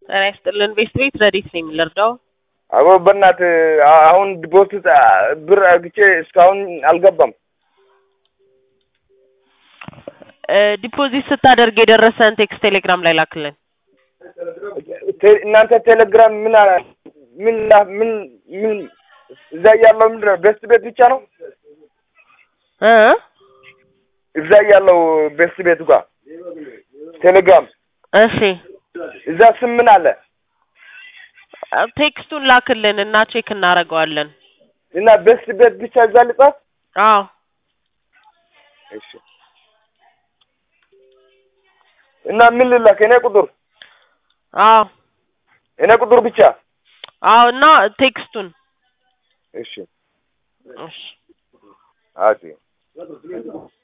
ጤና ይስጥልን ቤት ቤት ረዲት ነኝ የምንረዳው አቦ በእናትህ አ- አሁን ዲፖዚት አ- ብር አግቼ እስካሁን አልገባም። እ ዲፖዚት ስታደርግ የደረሰን ቴክስት ቴሌግራም ላይ ላክልን። ቴ- እናንተ ቴሌግራም ምን አ- ምን ላ- ምን ምን እዛ ያለው ምንድን ነው? ቤስት ቤት ብቻ ነው እ እዛ ያለው ቤስት ቤት ጋር ቴሌግራም እሺ እዛ ስም ምን አለ ቴክስቱን ላክልን እና ቼክ እናደርገዋለን። እና ቤስት ቤት ብቻ እዛ ልጻፍ? አዎ እሺ እና ምን ልላክ? እኔ ቁጥር አዎ እኔ ቁጥር ብቻ አዎ እና ቴክስቱን እሺ እሺ አዎ